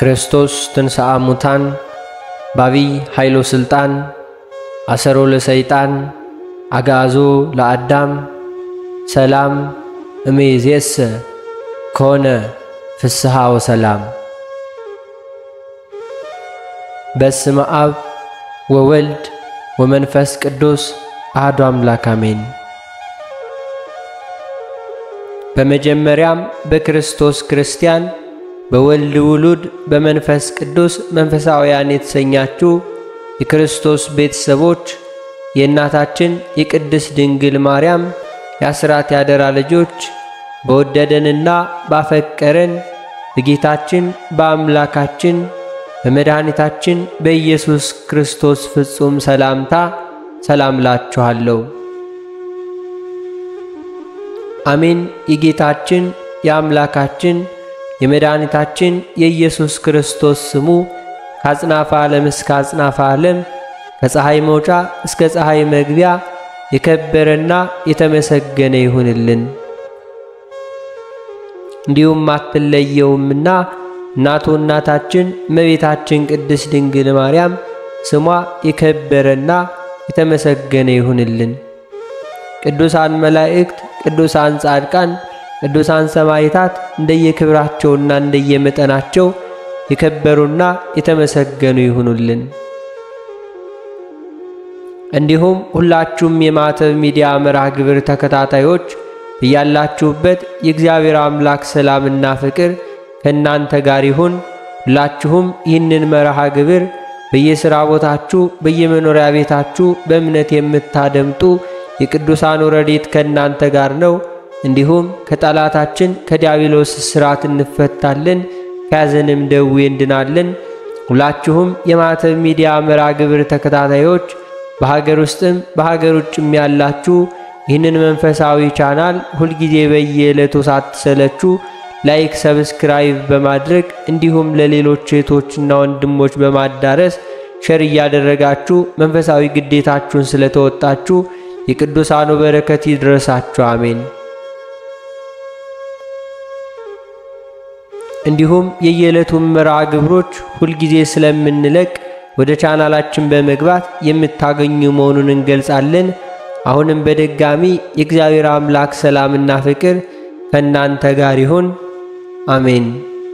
ክርስቶስ ትንሣአ ሙታን ባቢይ ኃይሎ ሥልጣን አሰሮ ለሰይጣን አግዓዞ ለአዳም ሰላም እምይእዜሰ ኮነ ፍስሐ ወሰላም። በስመ አብ ወወልድ ወመንፈስ ቅዱስ አሐዱ አምላክ አሜን። በመጀመሪያም በክርስቶስ ክርስቲያን በወልድ ውሉድ በመንፈስ ቅዱስ መንፈሳውያን የተሰኛችሁ የክርስቶስ ቤተሰቦች የእናታችን የቅድስት ድንግል ማርያም የአስራት ያደራ ልጆች በወደደንና ባፈቀረን በጌታችን በአምላካችን በመድኃኒታችን በኢየሱስ ክርስቶስ ፍጹም ሰላምታ ሰላም ላችኋለሁ። አሜን። የጌታችን የአምላካችን የመድኃኒታችን የኢየሱስ ክርስቶስ ስሙ ከአጽናፈ ዓለም እስከ አጽናፈ ዓለም ከፀሐይ መውጫ እስከ ፀሐይ መግቢያ የከበረና የተመሰገነ ይሁንልን። እንዲሁም አትለየውምና እናቱ እናታችን እመቤታችን ቅድስት ድንግል ማርያም ስሟ የከበረና የተመሰገነ ይሁንልን። ቅዱሳን መላእክት፣ ቅዱሳን ጻድቃን፣ ቅዱሳን ሰማዕታት እንደየክብራቸውና እንደየመጠናቸው የከበሩና የተመሰገኑ ይሁኑልን። እንዲሁም ሁላችሁም የማዕተብ ሚዲያ መርሃ ግብር ተከታታዮች እያላችሁበት የእግዚአብሔር አምላክ ሰላምና ፍቅር ከእናንተ ጋር ይሁን። ሁላችሁም ይህንን መርሃ ግብር በየሥራ ቦታችሁ፣ በየመኖሪያ ቤታችሁ በእምነት የምታደምጡ የቅዱሳኑ ረድኤት ከእናንተ ጋር ነው። እንዲሁም ከጠላታችን ከዲያብሎስ እስራት እንፈታለን፣ ከያዘንም ደዌ እንድናለን። ሁላችሁም የማዕተብ ሚዲያ መርሃ ግብር ተከታታዮች በሀገር ውስጥም በሀገር ውጭም ያላችሁ ይህንን መንፈሳዊ ቻናል ሁልጊዜ በየዕለቱ ሳትሰለችሁ ላይክ፣ ሰብስክራይብ በማድረግ እንዲሁም ለሌሎች እህቶችና ወንድሞች በማዳረስ ሸር እያደረጋችሁ መንፈሳዊ ግዴታችሁን ስለተወጣችሁ የቅዱሳኑ በረከት ይድረሳችሁ። አሜን። እንዲሁም የየዕለቱን መርሃ ግብሮች ሁልጊዜ ስለምንለቅ ወደ ቻናላችን በመግባት የምታገኙ መሆኑን እንገልጻለን። አሁንም በድጋሚ የእግዚአብሔር አምላክ ሰላምና ፍቅር ከእናንተ ጋር ይሁን። አሜን።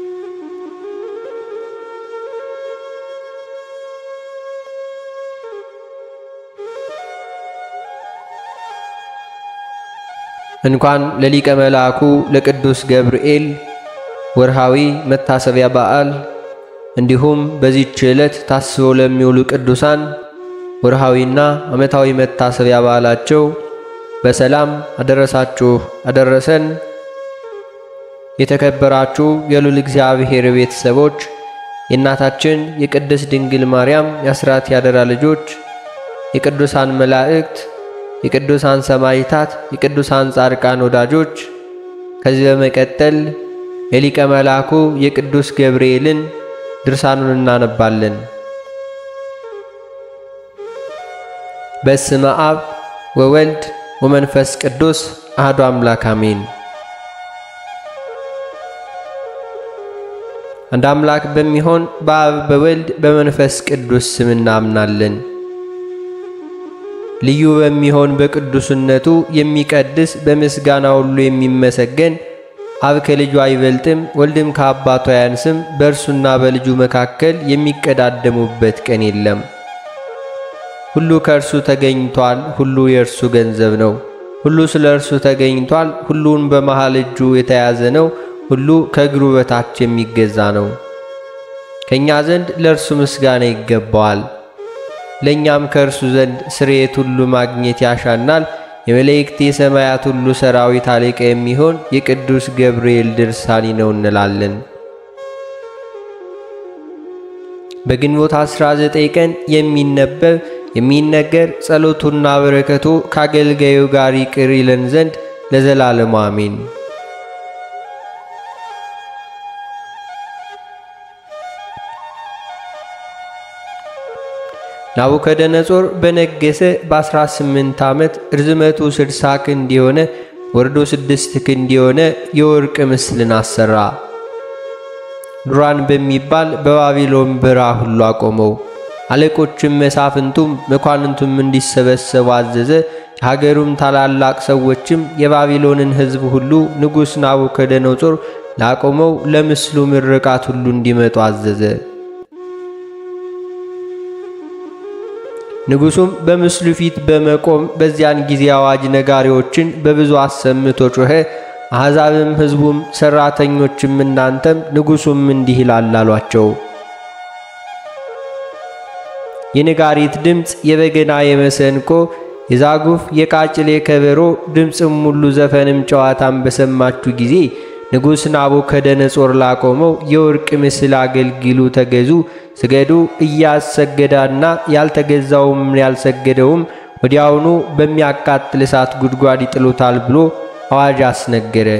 እንኳን ለሊቀ መልአኩ ለቅዱስ ገብርኤል ወርሃዊ መታሰቢያ በዓል እንዲሁም በዚህች ዕለት ታስበው ለሚውሉ ቅዱሳን ወርሃዊና ዓመታዊ መታሰቢያ በዓላቸው በሰላም አደረሳችሁ አደረሰን። የተከበራችሁ የሉል እግዚአብሔር ቤተሰቦች የእናታችን የቅድስት ድንግል ማርያም የአስራት ያደራ ልጆች የቅዱሳን መላእክት የቅዱሳን ሰማዕታት የቅዱሳን ጻድቃን ወዳጆች ከዚህ በመቀጠል የሊቀ መልአኩ የቅዱስ ገብርኤልን ድርሳኑን እናነባለን። በስመ አብ ወወልድ ወመንፈስ ቅዱስ አሐዱ አምላክ አሜን። አንድ አምላክ በሚሆን በአብ በወልድ በመንፈስ ቅዱስ ስም እናምናለን። ልዩ በሚሆን በቅዱስነቱ የሚቀድስ በምስጋና ሁሉ የሚመሰገን አብ ከልጁ አይበልጥም፣ ወልድም ከአባቱ አያንስም። በእርሱና በልጁ መካከል የሚቀዳደሙበት ቀን የለም። ሁሉ ከእርሱ ተገኝቷል፣ ሁሉ የእርሱ ገንዘብ ነው። ሁሉ ስለ እርሱ ተገኝቷል፣ ሁሉን በመሃል እጁ የተያዘ ነው። ሁሉ ከእግሩ በታች የሚገዛ ነው። ከእኛ ዘንድ ለእርሱ ምስጋና ይገባዋል። ለእኛም ከእርሱ ዘንድ ስርየት ሁሉ ማግኘት ያሻናል። የመላእክት የሰማያት ሁሉ ሰራዊት አለቃ የሚሆን የቅዱስ ገብርኤል ድርሳኒ ነው እንላለን። በግንቦት 19 ቀን የሚነበብ የሚነገር ጸሎቱና በረከቱ ከአገልጋዩ ጋር ይቅር ይለን ዘንድ ለዘላለሙ አሜን። ናቡከደነጾር በነገሰ በ18 ዓመት ርዝመቱ 60 ክንድ የሆነ ወርዶ ስድስት ክንድ የሆነ የወርቅ ምስልን አሰራ። ዱራን በሚባል በባቢሎን በረሃ ሁሉ አቆመው። አለቆችም መሳፍንቱም መኳንንቱም እንዲሰበሰቡ አዘዘ። የሀገሩም ታላላቅ ሰዎችም የባቢሎንን ሕዝብ ሁሉ ንጉሥ ናቡከደነጾር ላቆመው ለምስሉ ምርቃት ሁሉ እንዲመጡ አዘዘ። ንጉሡም በምስሉ ፊት በመቆም በዚያን ጊዜ አዋጅ ነጋሪዎችን በብዙ አሰምቶ ጮኸ። አሕዛብም ሕዝቡም ሠራተኞችም እናንተም ንጉሡም እንዲህ ይላል አሏቸው። የነጋሪት ድምፅ፣ የበገና፣ የመሰንቆ፣ የዛጉፍ፣ የቃጭል፣ የከበሮ ድምፅም ሁሉ ዘፈንም ጨዋታም በሰማችሁ ጊዜ ንጉሥ ናቡከደነጾር ላቆመው የወርቅ ምስል አገልግሉ፣ ተገዙ፣ ስገዱ። እያሰገዳና ያልተገዛውም ያልሰገደውም ወዲያውኑ በሚያቃጥል እሳት ጉድጓድ ይጥሉታል ብሎ አዋጅ አስነገረ።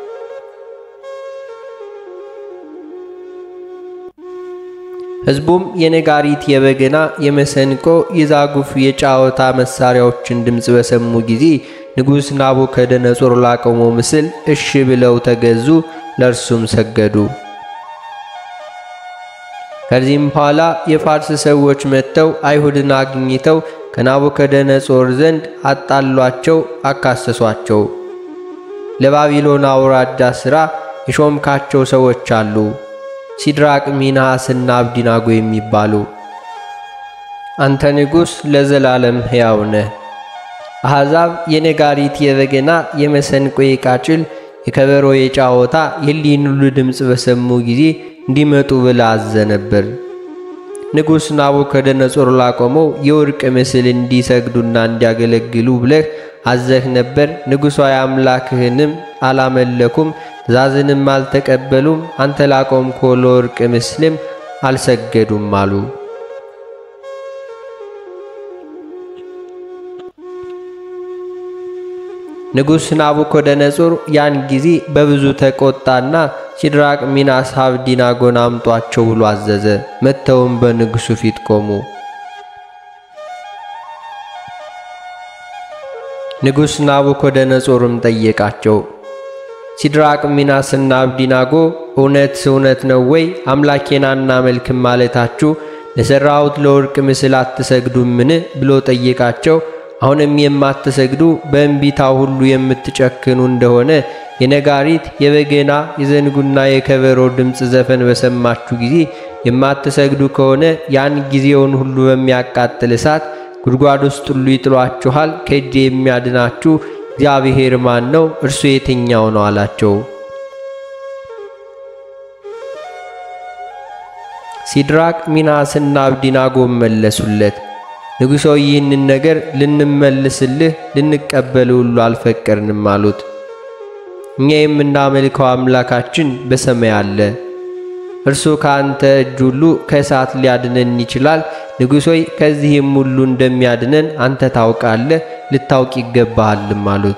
ሕዝቡም የነጋሪት፣ የበገና፣ የመሰንቆ፣ የዛጉፍ፣ የጫወታ መሳሪያዎችን ድምፅ በሰሙ ጊዜ ንጉሥ ናቡከደነጾር ላቆመው ምስል እሺ ብለው ተገዙ፣ ለእርሱም ሰገዱ። ከዚህም በኋላ የፋርስ ሰዎች መጥተው አይሁድን አግኝተው ከናቡከደነጾር ዘንድ አጣሏቸው፣ አካሰሷቸው። ለባቢሎን አውራጃ ሥራ የሾምካቸው ሰዎች አሉ፣ ሲድራቅ ሚናስና አብዲናጎ የሚባሉ። አንተ ንጉሥ ለዘላለም ሕያው ነህ። አሕዛብ የነጋሪት፣ የበገና፣ የመሰንቆ፣ የቃጭል፣ የከበሮ፣ የጫወታ የሊን ሁሉ ድምፅ በሰሙ ጊዜ እንዲመጡ ብለህ አዘህ ነበር። ንጉሥ ናቡከደነጾር ላቆመው የወርቅ ምስል እንዲሰግዱና እንዲያገለግሉ ብለህ አዘህ ነበር። ንጉሣዊ አምላክህንም አላመለኩም፣ ትእዛዝንም አልተቀበሉም። አንተ ላቆምከው ለወርቅ ምስልም አልሰገዱም አሉ። ንጉሥ ናቡከደነጾር ያን ጊዜ በብዙ ተቆጣና ሲድራቅ ሚናስ አብዲናጎን አምጧቸው ብሎ አዘዘ። መጥተውም በንጉሡ ፊት ቆሙ። ንጉሥ ናቡከደነጾርም ጠየቃቸው፣ ሲድራቅ ሚናስና አብዲናጎ እውነት እውነት ነው ወይ? አምላኬን አናመልክም ማለታችሁ ለሠራሁት ለወርቅ ምስል አትሰግዱምን? ብሎ ጠየቃቸው። አሁንም የማትሰግዱ በእንቢታ ሁሉ የምትጨክኑ እንደሆነ የነጋሪት፣ የበገና፣ የዘንጉና የከበሮ ድምፅ ዘፈን በሰማችሁ ጊዜ የማትሰግዱ ከሆነ ያን ጊዜውን ሁሉ በሚያቃጥል እሳት ጉድጓድ ውስጥ ሁሉ ይጥሏችኋል። ከእጄ የሚያድናችሁ እግዚአብሔር ማን ነው? እርሱ የትኛው ነው? አላቸው። ሲድራቅ ሚናስና አብዲናጎ መለሱለት ንጉሶ ይህንን ነገር ልንመልስልህ ልንቀበል ሁሉ አልፈቀድንም አሉት። እኛ የምናመልከው አምላካችን በሰማይ አለ። እርሱ ከአንተ እጅ ሁሉ ከእሳት ሊያድነን ይችላል። ንጉሶይ ከዚህም ሁሉ እንደሚያድነን አንተ ታውቃለህ፣ ልታውቅ ይገባሃልም አሉት።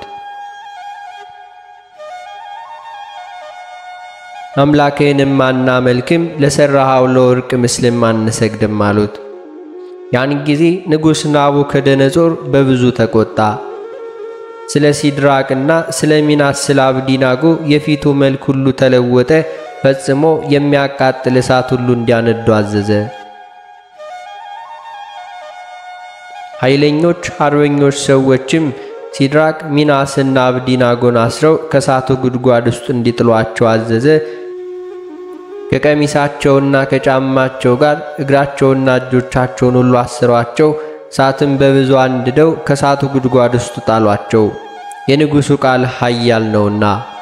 አምላክህንም አናመልክም፣ ለሠራሃው ለወርቅ ምስልም አንሰግድም አሉት። ያን ጊዜ ንጉሥ ናቡከደነጾር በብዙ ተቆጣ። ስለ ሲድራቅና ስለ ሚናስ ስለ አብዲናጎ የፊቱ መልክ ሁሉ ተለወጠ። ፈጽሞ የሚያቃጥል እሳት ሁሉ እንዲያነዱ አዘዘ። ኃይለኞች አርበኞች ሰዎችም ሲድራቅ ሚናስና አብዲናጎን አስረው ከእሳቱ ጉድጓድ ውስጥ እንዲጥሏቸው አዘዘ። ከቀሚሳቸውና ከጫማቸው ጋር እግራቸውና እጆቻቸውን ሁሉ አስሯቸው፣ እሳትም በብዙ አንድደው ከእሳቱ ጉድጓድ ውስጥ ጣሏቸው። የንጉሡ ቃል ኃያል ነውና።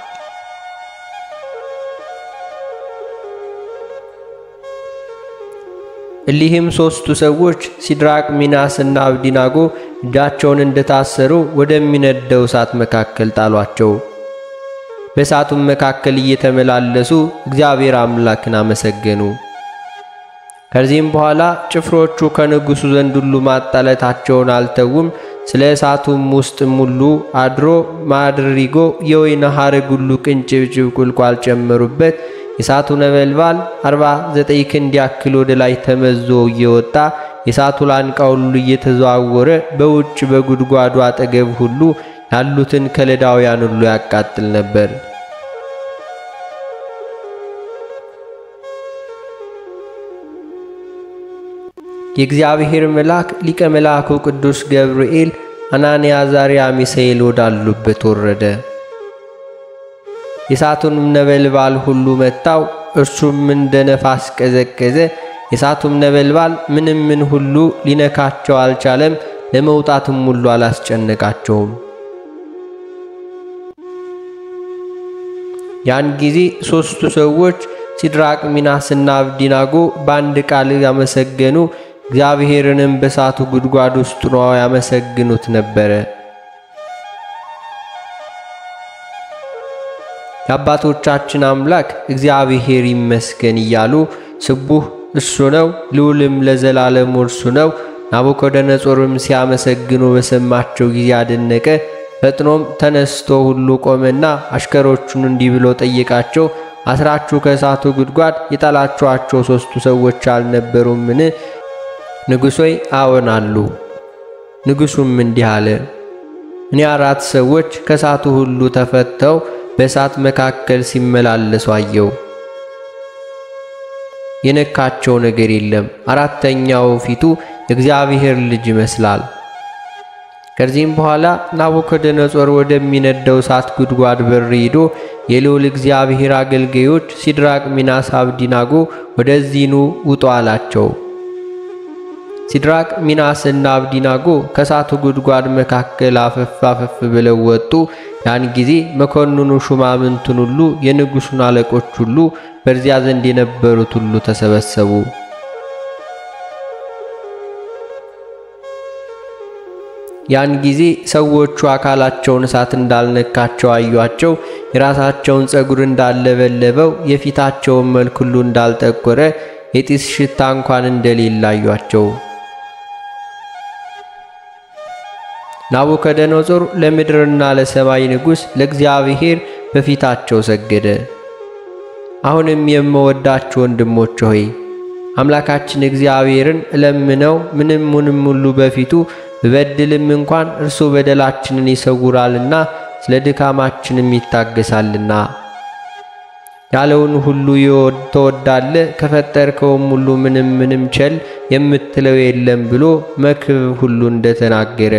እሊህም ሦስቱ ሰዎች ሲድራቅ ሚናስና አብዲናጎ እጃቸውን እንደታሰሩ ወደሚነደው እሳት መካከል ጣሏቸው። በእሳቱም መካከል እየተመላለሱ እግዚአብሔር አምላክን አመሰገኑ። ከዚህም በኋላ ጭፍሮቹ ከንጉሡ ዘንድ ሁሉ ማጣለታቸውን አልተውም። ስለ እሳቱም ውስጥም ሁሉ አድሮ ማድሪጎ የወይን ሐረግ ሁሉ ቅንጭብጭብ ቁልቋል ጨመሩበት። የእሳቱ ነበልባል አርባ ዘጠኝ ክንድ ያክል ወደ ላይ ተመዞ እየወጣ የእሳቱ ላንቃ ሁሉ እየተዘዋወረ በውጭ በጉድጓዱ አጠገብ ሁሉ ያሉትን ከለዳውያን ሁሉ ያቃጥል ነበር። የእግዚአብሔር መልአክ ሊቀ መልአኩ ቅዱስ ገብርኤል አናንያ፣ አዛርያ፣ ሚሳኤል ወዳሉበት ወረደ። የእሳቱንም ነበልባል ሁሉ መታው፣ እርሱም እንደ ነፋስ ቀዘቀዘ። የእሳቱም ነበልባል ምንም ምን ሁሉ ሊነካቸው አልቻለም፣ ለመውጣትም ሁሉ አላስጨነቃቸውም። ያን ጊዜ ሦስቱ ሰዎች ሲድራቅ፣ ሚናስና አብዲናጎ በአንድ ቃል ያመሰገኑ፣ እግዚአብሔርንም በእሳቱ ጉድጓድ ውስጥ ሆነው ያመሰግኑት ነበረ። የአባቶቻችን አምላክ እግዚአብሔር ይመስገን እያሉ ስቡህ እሱ ነው፣ ልዑልም ለዘላለሙ እርሱ ነው። ናቡከደነጾርም ሲያመሰግኑ በሰማቸው ጊዜ አደነቀ። ፈጥኖም ተነስቶ ሁሉ ቆመና አሽከሮቹን እንዲህ ብሎ ጠየቃቸው። አስራችሁ ከእሳቱ ጉድጓድ የጣላችኋቸው ሦስቱ ሰዎች አልነበሩምን? ንጉሥ ሆይ አዎን አሉ። ንጉሡም እንዲህ አለ፣ እኔ አራት ሰዎች ከእሳቱ ሁሉ ተፈተው በእሳት መካከል ሲመላለሱ አየው። የነካቸው ነገር የለም። አራተኛው ፊቱ የእግዚአብሔር ልጅ ይመስላል። ከዚህም በኋላ ናቡከደነጾር ወደሚነደው እሳት ጉድጓድ በር ሄዶ የልዑል እግዚአብሔር አገልጋዮች ሲድራቅ፣ ሚናስ፣ አብዲናጎ ወደዚህ ኑ ውጡ አላቸው። ሲድራቅ፣ ሚናስና አብዲናጎ ከእሳቱ ጉድጓድ መካከል አፈፍ አፈፍ ብለው ወጡ። ያን ጊዜ መኮንኑ ሹማምንቱን ሁሉ የንጉሡን አለቆች ሁሉ በዚያ ዘንድ የነበሩት ሁሉ ተሰበሰቡ። ያን ጊዜ ሰዎቹ አካላቸውን እሳት እንዳልነካቸው አዩአቸው። የራሳቸውን ፀጉር እንዳለበለበው፣ የፊታቸውን መልክ ሁሉ እንዳልጠቆረ፣ የጢስ ሽታ እንኳን እንደሌለ አዩአቸው። ናቡከደነጾር ለምድርና ለሰማይ ንጉሥ ለእግዚአብሔር በፊታቸው ሰገደ። አሁንም የምወዳችሁ ወንድሞች ሆይ አምላካችን እግዚአብሔርን እለምነው፣ ምንም ምንም ሁሉ በፊቱ ብበድልም እንኳን እርሱ በደላችንን ይሰውራልና ስለ ድካማችንም ይታገሳልና። ያለውን ሁሉ ተወዳለ ከፈጠርከውም ሁሉ ምንም ምንም ቸል የምትለው የለም ብሎ መክብብ ሁሉ እንደተናገረ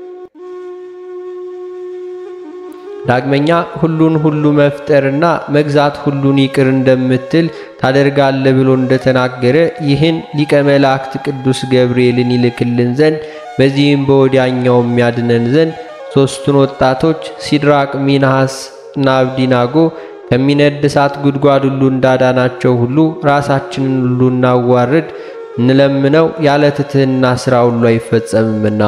ዳግመኛ ሁሉን ሁሉ መፍጠርና መግዛት ሁሉን ይቅር እንደምትል ታደርጋለ ብሎ እንደተናገረ ይህን ሊቀ መላእክት ቅዱስ ገብርኤልን ይልክልን ዘንድ በዚህም በወዲያኛው የሚያድነን ዘንድ ሦስቱን ወጣቶች ሲድራቅ፣ ሚናስ እና አብዲናጎ ከሚነድ እሳት ጉድጓድ ሁሉ እንዳዳናቸው ሁሉ ራሳችንን ሁሉ እናዋርድ እንለምነው፣ ያለ ትሕትና ሥራ ሁሉ አይፈጸምምና።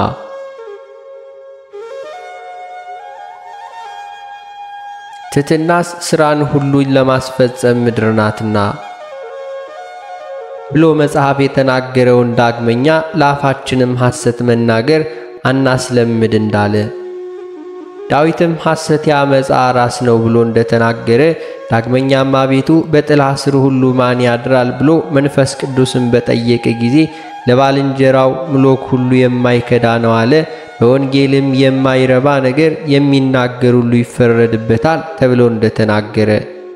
ትሕትናስ ሥራን ሁሉ ለማስፈጸም ምድር ናትና ብሎ መጽሐፍ የተናገረውን ዳግመኛ ለአፋችንም ሐሰት መናገር አናስለምድ እንዳለ ዳዊትም ሐሰት ያመፃ ራስ ነው ብሎ እንደተናገረ ዳግመኛም አቤቱ በጥላ ስር ሁሉ ማን ያድራል ብሎ መንፈስ ቅዱስን በጠየቀ ጊዜ ለባልንጀራው ምሎክ ሁሉ የማይከዳ ነው አለ። በወንጌልም የማይረባ ነገር የሚናገር ሁሉ ይፈረድበታል ተብሎ እንደተናገረ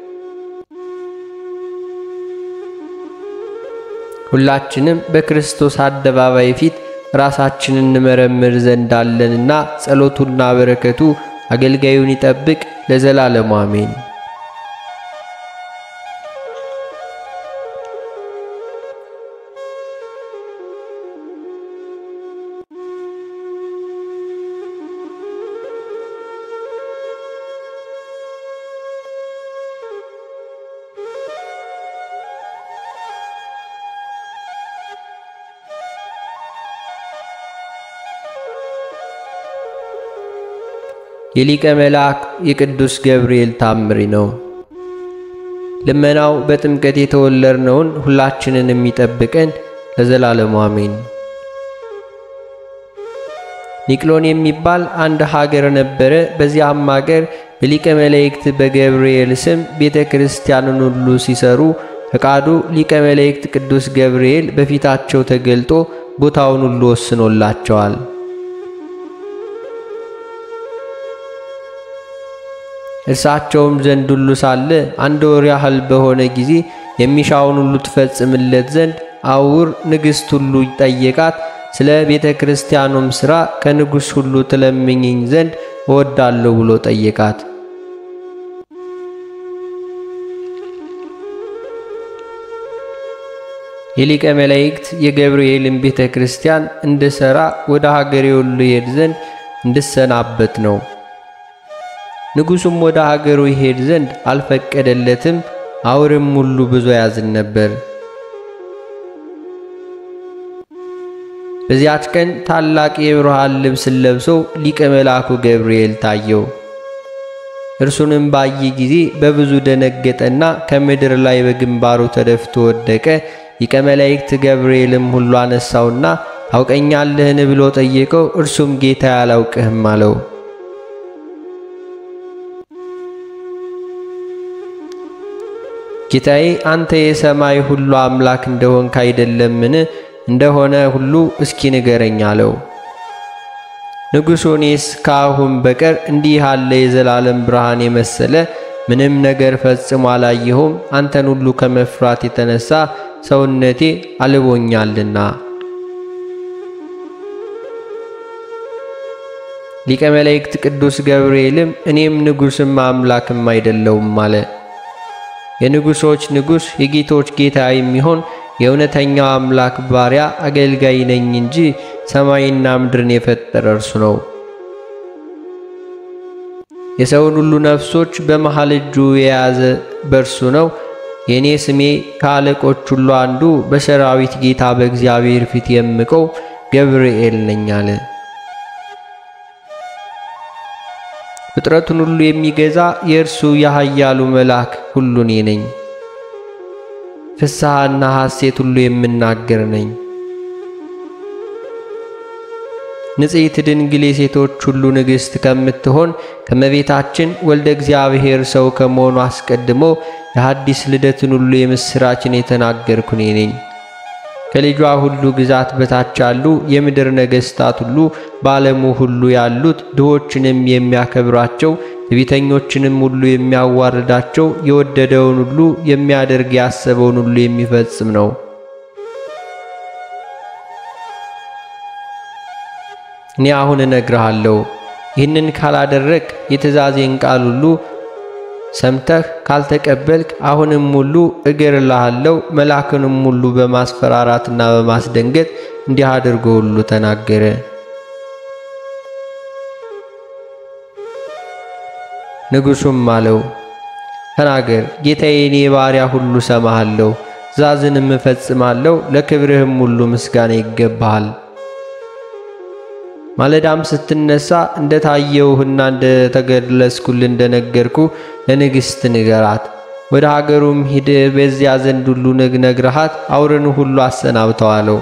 ሁላችንም በክርስቶስ አደባባይ ፊት ራሳችንን እንመረምር ዘንድ አለንና ጸሎቱና በረከቱ አገልጋዩን ይጠብቅ ለዘላለሙ አሜን። የሊቀ መልአክ የቅዱስ ገብርኤል ታምሪ ነው። ልመናው በጥምቀት የተወለድነውን ሁላችንን የሚጠብቀን ለዘላለሙ አሜን። ኒቅሎን የሚባል አንድ ሀገር ነበረ። በዚያም ሀገር በሊቀ መላእክት በገብርኤል ስም ቤተ ክርስቲያንን ሁሉ ሲሰሩ ፈቃዱ ሊቀ መላእክት ቅዱስ ገብርኤል በፊታቸው ተገልጦ ቦታውን ሁሉ ወስኖላቸዋል። እርሳቸውም ዘንድ ሁሉ ሳለ አንድ ወር ያህል በሆነ ጊዜ የሚሻውን ሁሉ ትፈጽምለት ዘንድ አውር ንግሥት ሁሉ ጠየቃት። ስለ ቤተ ክርስቲያኑም ሥራ ከንጉሥ ሁሉ ትለምኝኝ ዘንድ እወዳለሁ ብሎ ጠየቃት። የሊቀ መላእክት የገብርኤልን ቤተ ክርስቲያን እንድሠራ ወደ ሀገሬ ሁሉ ይሄድ ዘንድ እንድሰናበት ነው። ንጉሡም ወደ ሀገሩ ይሄድ ዘንድ አልፈቀደለትም። አውርም ሁሉ ብዙ ያዝን ነበር። በዚያች ቀን ታላቅ የብርሃን ልብስን ለብሶ ሊቀ መልአኩ ገብርኤል ታየው። እርሱንም ባየ ጊዜ በብዙ ደነገጠና ከምድር ላይ በግንባሩ ተደፍቶ ወደቀ። ሊቀ መላእክት ገብርኤልም ሁሉ አነሳውና ታውቀኛለህን ብሎ ጠየቀው። እርሱም ጌታ አላውቅህም አለው። ጌታዬ አንተ የሰማይ ሁሉ አምላክ እንደሆንክ አይደለምን? እንደሆነ ሁሉ እስኪ ንገረኝ አለው። ንጉሡ እኔስ ከአሁን በቀር እንዲህ ያለ የዘላለም ብርሃን የመሰለ ምንም ነገር ፈጽሞ አላየሁም። አንተን ሁሉ ከመፍራት የተነሳ ሰውነቴ አልቦኛልና። ሊቀ መላእክት ቅዱስ ገብርኤልም እኔም ንጉሥም አምላክም አይደለውም አለ። የንጉሶች ንጉሥ የጌቶች ጌታ የሚሆን የእውነተኛው አምላክ ባሪያ አገልጋይ ነኝ እንጂ ሰማይና ምድርን የፈጠረ እርሱ ነው። የሰውን ሁሉ ነፍሶች በመሃል እጁ የያዘ በእርሱ ነው። የእኔ ስሜ ከአለቆች ሁሉ አንዱ በሰራዊት ጌታ በእግዚአብሔር ፊት የምቀው ገብርኤል ነኝ አለ። ፍጥረቱን ሁሉ የሚገዛ የእርሱ የኃያሉ መልአክ ሁሉ እኔ ነኝ። ፍስሐና ሐሴት ሁሉ የምናገር ነኝ። ንጽሕት ድንግል የሴቶች ሁሉ ንግሥት ከምትሆን ከመቤታችን ወልደ እግዚአብሔር ሰው ከመሆኑ አስቀድሞ የሐዲስ ልደትን ሁሉ የምሥራችን የተናገርኩ እኔ ነኝ። ከልጇ ሁሉ ግዛት በታች ያሉ የምድር ነገሥታት ሁሉ በዓለሙ ሁሉ ያሉት ድሆችንም የሚያከብራቸው ትዕቢተኞችንም ሁሉ የሚያዋርዳቸው የወደደውን ሁሉ የሚያደርግ ያሰበውን ሁሉ የሚፈጽም ነው። እኔ አሁን እነግርሃለሁ። ይህንን ካላደረግ የትእዛዜን ቃል ሁሉ ሰምተህ ካልተቀበልክ አሁንም ሁሉ እገርልሃለሁ። መልአክንም ሁሉ በማስፈራራትና በማስደንገጥ እንዲህ አድርጎ ሁሉ ተናገረ። ንጉሡም አለው ተናገር ጌታዬ፣ እኔ ባሪያ ሁሉ ሰማሃለሁ፣ ትእዛዝንም እፈጽማለሁ። ለክብርህም ሁሉ ምስጋና ይገባሃል። ማለዳም ስትነሳ እንደ ታየውህና እንደ ተገለጽኩል እንደነገርኩ ለንግሥት ንገራት። ወደ ሀገሩም ሂድ፣ በዚያ ዘንድ ሁሉ ነግረሃት አውርን ሁሉ አሰናብተዋለው።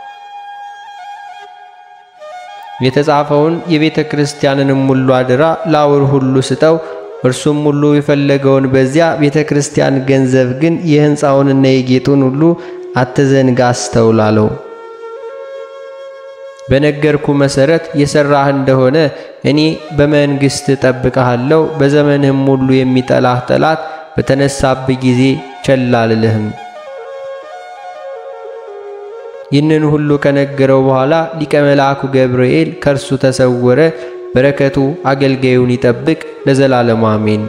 የተጻፈውን የቤተ ክርስቲያንንም ሁሉ አደራ ለአውር ሁሉ ስጠው። እርሱም ሁሉ የፈለገውን በዚያ ቤተ ክርስቲያን ገንዘብ ግን የሕንፃውንና የጌጡን ሁሉ አትዘንጋ አስተውላለው። በነገርኩ መሰረት የሰራህ እንደሆነ እኔ በመንግሥት እጠብቅሃለሁ። በዘመንህም ሁሉ የሚጠላህ ጠላት በተነሳብህ ጊዜ ቸል አልልህም። ይህንን ሁሉ ከነገረው በኋላ ሊቀ መልአኩ ገብርኤል ከእርሱ ተሰወረ። በረከቱ አገልጋዩን ይጠብቅ ለዘላለሙ አሜን።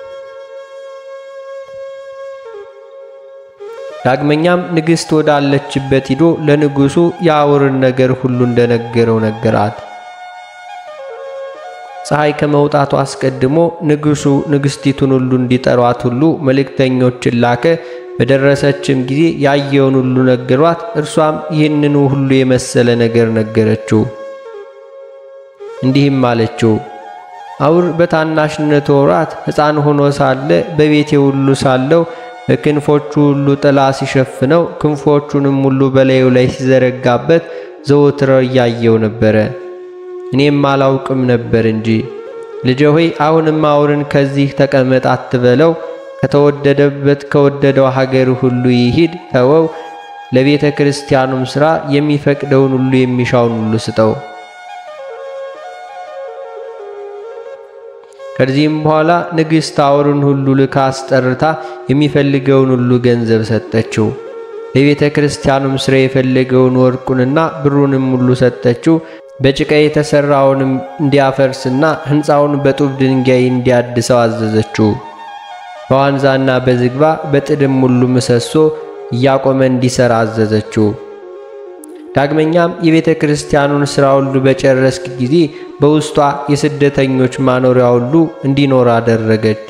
ዳግመኛም ንግሥት ወዳለችበት ሂዶ ለንጉሡ የአውርን ነገር ሁሉ እንደነገረው ነገራት። ፀሐይ ከመውጣቱ አስቀድሞ ንጉሡ ንግሥቲቱን ሁሉ እንዲጠሯት ሁሉ መልእክተኞችን ላከ። በደረሰችም ጊዜ ያየውን ሁሉ ነገሯት። እርሷም ይህንኑ ሁሉ የመሰለ ነገር ነገረችው። እንዲህም አለችው፣ አውር በታናሽነቱ ወራት ሕፃን ሆኖ ሳለ በቤቴ ሁሉ ሳለው በክንፎቹ ሁሉ ጥላ ሲሸፍነው ክንፎቹንም ሁሉ በላዩ ላይ ሲዘረጋበት ዘወትር እያየው ነበረ። እኔም አላውቅም ነበር እንጂ። ልጄ ሆይ አሁንም አውርን ከዚህ ተቀመጥ አትበለው። ከተወደደበት ከወደደው ሀገር ሁሉ ይሂድ፣ ተወው። ለቤተ ክርስቲያኑም ሥራ የሚፈቅደውን ሁሉ የሚሻውን ሁሉ ስጠው። ከዚህም በኋላ ንግሥት አውርን ሁሉ ልካ አስጠርታ የሚፈልገውን ሁሉ ገንዘብ ሰጠችው። ለቤተ ክርስቲያኑም ሥራ የፈለገውን ወርቁንና ብሩንም ሁሉ ሰጠችው። በጭቃ የተሠራውንም እንዲያፈርስና ሕንፃውን በጡብ ድንጋይ እንዲያድሰው አዘዘችው። በዋንዛና በዝግባ በጥድም ሁሉ ምሰሶ እያቆመ እንዲሠራ አዘዘችው። ዳግመኛም የቤተ ክርስቲያኑን ሥራ ሁሉ በጨረስክ ጊዜ በውስጧ የስደተኞች ማኖሪያ ሁሉ እንዲኖር አደረገች።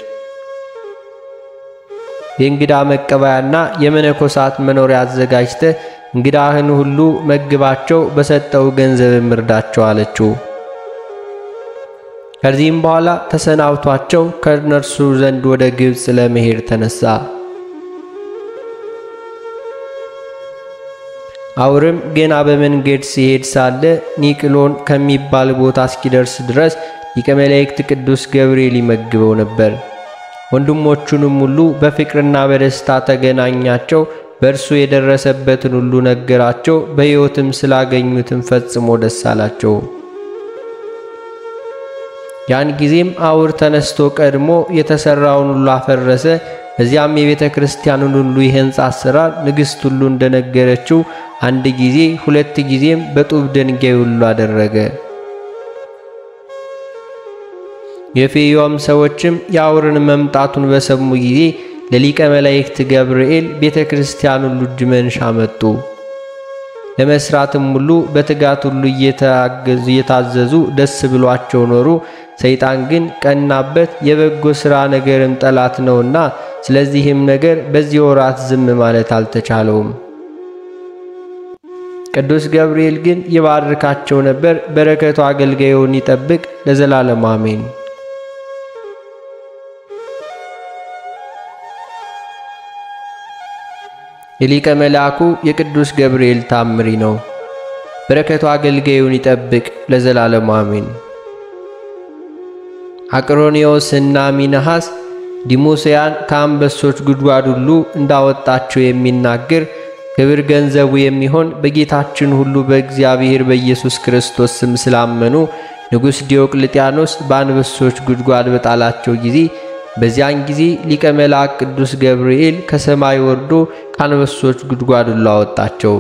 የእንግዳ መቀበያና የመነኮሳት መኖሪያ አዘጋጅተ እንግዳህን ሁሉ መግባቸው፣ በሰጠው ገንዘብ እርዳቸው አለችው። ከዚህም በኋላ ተሰናብቷቸው ከእነርሱ ዘንድ ወደ ግብፅ ለመሄድ ተነሳ። አውርም ገና በመንገድ ሲሄድ ሳለ ኒቅሎን ከሚባል ቦታ እስኪደርስ ድረስ ሊቀ መላእክት ቅዱስ ገብርኤል ይመግበው ነበር። ወንድሞቹንም ሁሉ በፍቅርና በደስታ ተገናኛቸው። በእርሱ የደረሰበትን ሁሉ ነገራቸው። በሕይወትም ስላገኙትም ፈጽሞ ደስ አላቸው። ያን ጊዜም አውር ተነስቶ ቀድሞ የተሠራውን ሁሉ አፈረሰ። እዚያም የቤተ ክርስቲያኑን ሁሉ የሕንፃ አሰራር ንግሥት ሁሉ እንደነገረችው አንድ ጊዜ ሁለት ጊዜም በጡብ ድንጋይ ሁሉ አደረገ። የፌዮም ሰዎችም የአውርን መምጣቱን በሰሙ ጊዜ ለሊቀ መላእክት ገብርኤል ቤተ ክርስቲያን ሁሉ እጅ መንሻ መጡ። ለመስራትም ሁሉ በትጋት ሁሉ እየታዘዙ ደስ ብሏቸው ኖሩ። ሰይጣን ግን ቀናበት፣ የበጎ ሥራ ነገርም ጠላት ነውና፣ ስለዚህም ነገር በዚህ ወራት ዝም ማለት አልተቻለውም። ቅዱስ ገብርኤል ግን ይባርካቸው ነበር። በረከቱ አገልጋዩን ይጠብቅ ለዘላለሙ አሜን። የሊቀ መልአኩ የቅዱስ ገብርኤል ታምሪ ነው። በረከቱ አገልጋዩን ይጠብቅ ለዘላለሙ አሜን። አቅሮኒዎስ እና ሚነሐስ ዲሞስያን ከአንበሶች ጉድጓድ ሁሉ እንዳወጣቸው የሚናገር ክብር ገንዘቡ የሚሆን በጌታችን ሁሉ በእግዚአብሔር በኢየሱስ ክርስቶስ ስም ስላመኑ ንጉሥ ዲዮቅልጥያኖስ በአንበሶች ጉድጓድ በጣላቸው ጊዜ በዚያን ጊዜ ሊቀ መልአክ ቅዱስ ገብርኤል ከሰማይ ወርዶ ከአንበሶች ጉድጓድ ሁሉ አወጣቸው።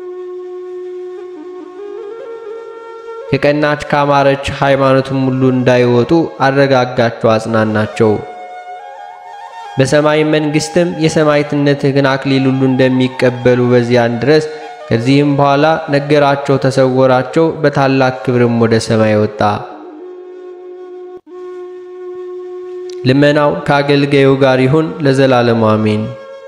ከቀናች ካማረች ሃይማኖትም ሁሉ እንዳይወጡ አረጋጋቸው፣ አጽናናቸው። በሰማይ መንግሥትም የሰማዕትነትህን አክሊል ሁሉ እንደሚቀበሉ በዚያን ድረስ ከዚህም በኋላ ነገራቸው፣ ተሰወራቸው። በታላቅ ክብርም ወደ ሰማይ ወጣ። ልመናው ከአገልጋዩ ጋር ይሁን ለዘላለሙ አሜን።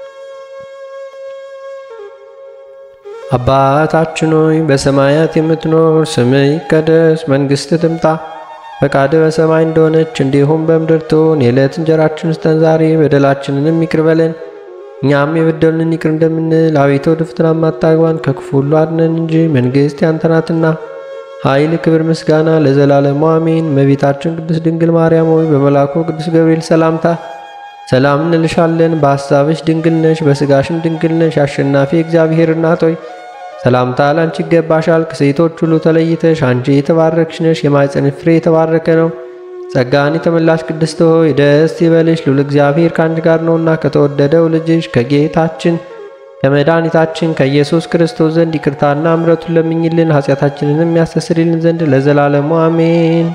አባታችን ሆይ በሰማያት የምትኖር፣ ስምህ ይቀደስ፣ መንግሥትህ ትምጣ፣ ፈቃድህ በሰማይ እንደሆነች እንዲሁም በምድር ትሁን። የዕለት እንጀራችንን ስጠን ዛሬ፣ በደላችንንም ይቅር በለን እኛም የበደሉንን ይቅር እንደምንል፣ አቤቱ ወደ ፈተና አታግባን፣ ከክፉ ሁሉ አድነን እንጂ መንግሥት ያንተ ናትና ኃይል፣ ክብር፣ ምስጋና ለዘላለሙ አሜን። እመቤታችን ቅድስት ድንግል ማርያም ሆይ በመልአኩ ቅዱስ ገብርኤል ሰላምታ ሰላም እንልሻለን። በሐሳብሽ ድንግል ነሽ፣ በሥጋሽም ድንግል ነሽ። አሸናፊ እግዚአብሔር እናት ሆይ ሰላምታ ላንቺ ይገባሻል። ከሴቶች ሁሉ ተለይተሽ አንቺ የተባረክሽ ነሽ፣ የማኅፀንሽ ፍሬ የተባረከ ነው። ጸጋን የተመላሽ ቅድስት ሆይ ደስ ይበልሽ፣ ልዑል እግዚአብሔር ከአንቺ ጋር ነውና ከተወደደው ልጅሽ ከጌታችን ከመድኃኒታችን ከኢየሱስ ክርስቶስ ዘንድ ይቅርታና ምሕረቱን ለምኝልን ኃጢአታችንንም ያስተሰርይልን ዘንድ ለዘላለሙ አሜን።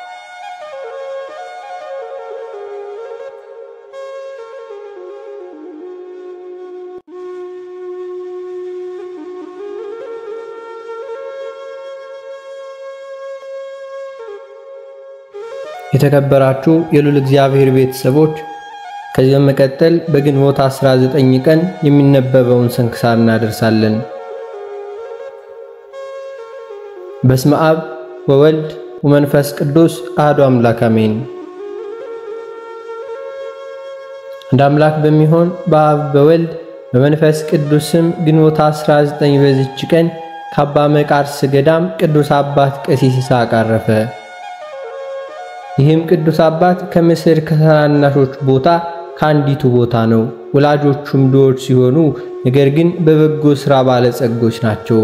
የተከበራችሁ የልዑል እግዚአብሔር ቤተሰቦች ከዚህ በመቀጠል በግንቦት 19 ቀን የሚነበበውን ስንክሳር እናደርሳለን። በስመ አብ ወወልድ ወመንፈስ ቅዱስ አሐዱ አምላክ አሜን። አንድ አምላክ በሚሆን በአብ በወልድ በመንፈስ ቅዱስ ስም ግንቦት 19 በዚች ቀን ከአባ መቃርስ ገዳም ቅዱስ አባት ቀሲስ ይስሐቅ አረፈ። ይህም ቅዱስ አባት ከምስር ከታናናሾች ቦታ ከአንዲቱ ቦታ ነው። ወላጆቹም ድሆች ሲሆኑ ነገር ግን በበጎ ሥራ ባለጸጎች ናቸው።